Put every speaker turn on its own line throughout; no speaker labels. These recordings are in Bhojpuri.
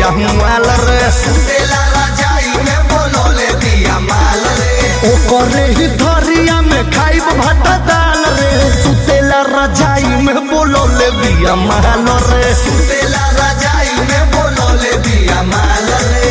बिया माल रे
सुतेला रजाई में बोलौले बिया माल रे
ओकरे ही धरिया में खाइब भात दाल रे सुतेला रजाई में बोलौले बिया माल रे
सुतेला रजाई में बोलौले बिया माल रे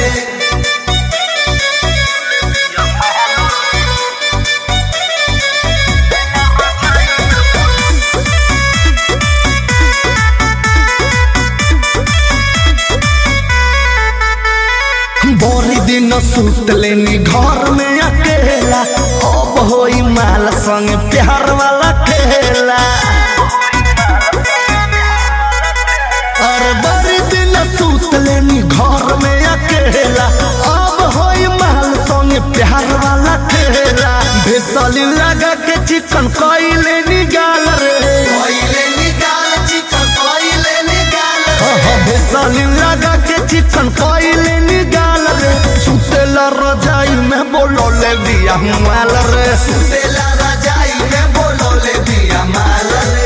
बोरी दिन सुत लेनी घर में अकेला अब होई माल संग प्यार वाला खेला और बड़ी दिन सुत लेनी घर में अकेला अब होई माल संग प्यार वाला खेला भेसली लगा के चिकन कइले निगाल रे
कोइले निकाल चिकन कोइले निकाल
भेसली लगा के चिकन कइले निगाल रे सुतेला रजाई में बोलोले बिया माल रे
सुतेला रजाई में बोलौले बिया माल रे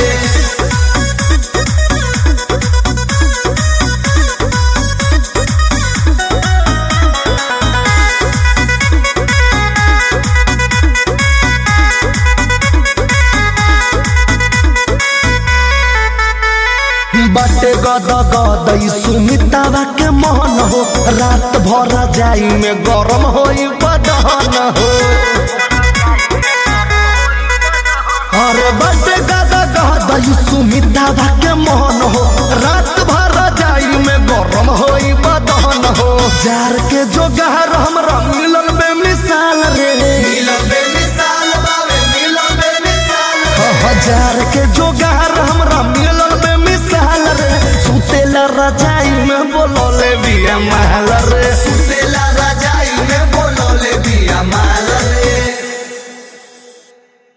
बाटे गद गद ई सुमितावा के मन हो रात भर जाई में गरम होई बदन हो अरे बाटे गद गद ई सुमितावा के मन हो रात भर जाई में गरम होई बदन हो जार के जोगार हमरा मिलल बेमिसाल रे
मिलन बेमिसाल बावे मिलन बेमिसाल
हजार के जो